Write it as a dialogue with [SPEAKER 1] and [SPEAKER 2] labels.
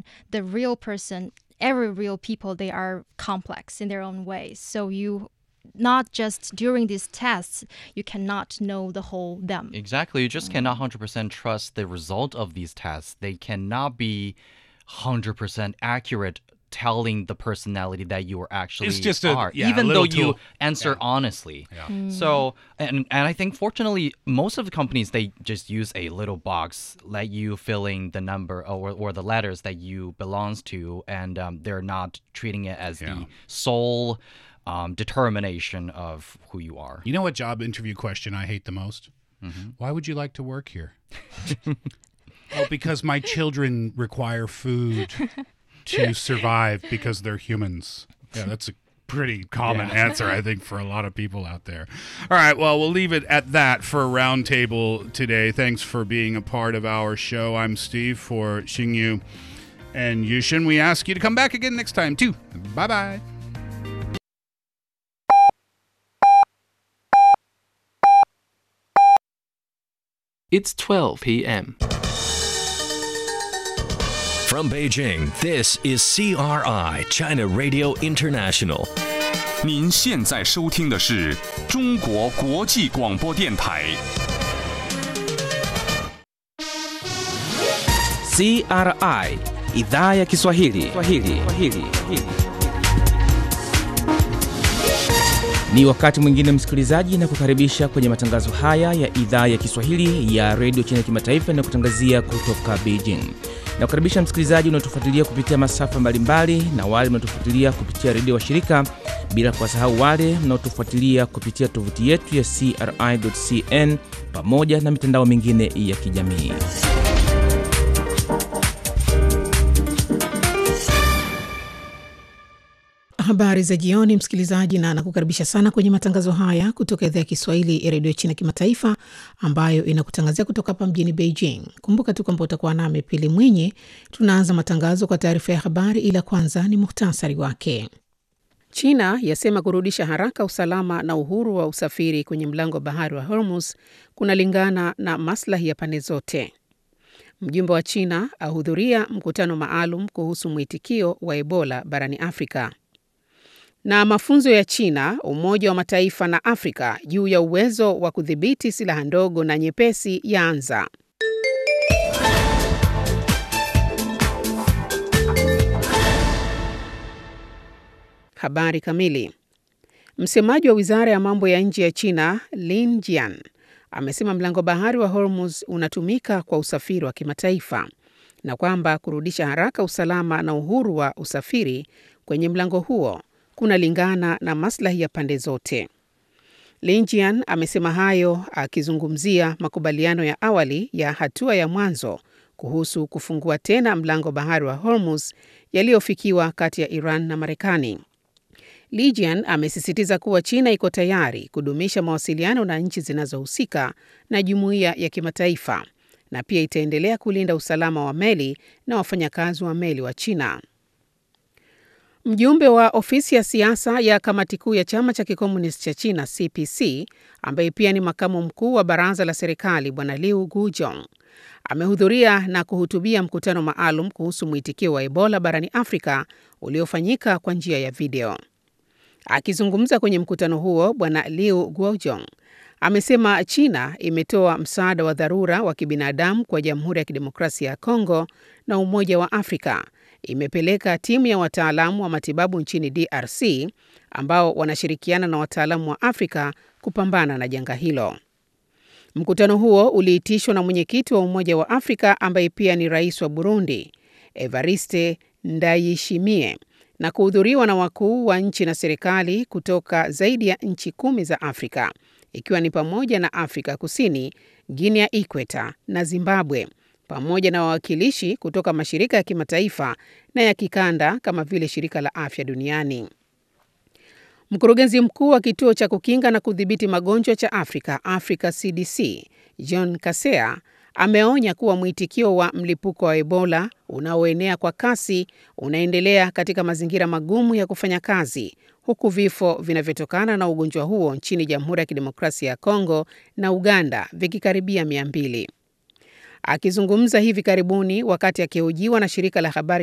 [SPEAKER 1] the real person, every real people, they are complex in their own ways. So you not just during these tests, you cannot know the whole them.
[SPEAKER 2] Exactly. You just cannot 100% trust the result of these tests. They cannot be 100% accurate telling the personality that you are actually
[SPEAKER 3] It's just a-
[SPEAKER 2] are,
[SPEAKER 3] yeah, a
[SPEAKER 2] even though
[SPEAKER 3] little
[SPEAKER 2] you
[SPEAKER 3] tool.
[SPEAKER 2] answer honestly.
[SPEAKER 3] Yeah.
[SPEAKER 2] So, and and I think fortunately, most of the companies they just use a little box, let you fill in the number or or the letters that you belongs to, and um, they're not treating it as
[SPEAKER 3] Yeah.
[SPEAKER 2] the sole um, determination of who you are.
[SPEAKER 3] You know what job interview question I hate the most? Why would you like to work here? oh, because my children require food to survive because they're humans. Yeah, that's a pretty common answer, I think, for a lot of people out there. All right, well, we'll leave it at that for Roundtable today. Thanks for being a part of our show. I'm Steve for Xingyu and Yushin. We ask you to come back again next time, too. Bye bye.
[SPEAKER 4] It's 12 p.m.
[SPEAKER 5] From Beijing, this is CRI, China Radio International.
[SPEAKER 6] 您现在收听的是中国国际广播电台。
[SPEAKER 7] CRI idhaa ya Kiswahili. Swahili. Swahili. Ni wakati mwingine msikilizaji, na kukaribisha kwenye matangazo haya ya idhaa ya Kiswahili ya redio China kimataifa na kutangazia kutoka Beijing. Na kukaribisha msikilizaji unaotufuatilia kupitia masafa mbalimbali na wale mnaotufuatilia kupitia redio wa shirika, bila kuwasahau wale mnaotufuatilia kupitia tovuti yetu ya CRI.cn pamoja na mitandao mingine ya kijamii.
[SPEAKER 8] Habari za jioni, msikilizaji, na nakukaribisha sana kwenye matangazo haya kutoka idhaa ya Kiswahili ya redio China kimataifa ambayo inakutangazia kutoka hapa mjini Beijing. Kumbuka tu kwamba utakuwa nami Pili Mwinyi. Tunaanza matangazo kwa taarifa ya habari, ila kwanza ni muhtasari wake. China yasema kurudisha haraka usalama na uhuru wa usafiri kwenye mlango wa bahari wa Hormuz kunalingana na maslahi ya pande zote. Mjumbe wa China ahudhuria mkutano maalum kuhusu mwitikio wa Ebola barani Afrika na mafunzo ya China, Umoja wa Mataifa na Afrika juu ya uwezo wa kudhibiti silaha ndogo na nyepesi yaanza. Habari kamili. Msemaji wa wizara ya mambo ya nje ya China Lin Jian amesema mlango bahari wa Hormuz unatumika kwa usafiri wa kimataifa na kwamba kurudisha haraka usalama na uhuru wa usafiri kwenye mlango huo kunalingana na maslahi ya pande zote. Lin Jian amesema hayo akizungumzia makubaliano ya awali ya hatua ya mwanzo kuhusu kufungua tena mlango bahari wa Hormuz yaliyofikiwa kati ya Iran na Marekani. Li Jian amesisitiza kuwa China iko tayari kudumisha mawasiliano na nchi zinazohusika na jumuiya ya kimataifa na pia itaendelea kulinda usalama wa meli na wafanyakazi wa meli wa China. Mjumbe wa ofisi ya siasa ya kamati kuu ya chama cha kikomunisti cha China CPC, ambaye pia ni makamu mkuu wa baraza la serikali, Bwana Liu Gujong amehudhuria na kuhutubia mkutano maalum kuhusu mwitikio wa Ebola barani Afrika uliofanyika kwa njia ya video. Akizungumza kwenye mkutano huo, Bwana Liu Guojong amesema China imetoa msaada wa dharura wa kibinadamu kwa Jamhuri ya Kidemokrasia ya Kongo na Umoja wa Afrika imepeleka timu ya wataalamu wa matibabu nchini DRC ambao wanashirikiana na wataalamu wa Afrika kupambana na janga hilo. Mkutano huo uliitishwa na mwenyekiti wa Umoja wa Afrika ambaye pia ni rais wa Burundi, Evariste Ndayishimiye, na kuhudhuriwa na wakuu wa nchi na serikali kutoka zaidi ya nchi kumi za Afrika, ikiwa ni pamoja na Afrika Kusini, Guinea ya Ikweta na Zimbabwe pamoja na wawakilishi kutoka mashirika ya kimataifa na ya kikanda kama vile shirika la afya duniani. Mkurugenzi mkuu wa kituo cha kukinga na kudhibiti magonjwa cha Afrika, Africa CDC, John Kasea ameonya kuwa mwitikio wa mlipuko wa Ebola unaoenea kwa kasi unaendelea katika mazingira magumu ya kufanya kazi, huku vifo vinavyotokana na ugonjwa huo nchini Jamhuri ya Kidemokrasia ya Kongo na Uganda vikikaribia mia mbili. Akizungumza hivi karibuni wakati akihojiwa na shirika la habari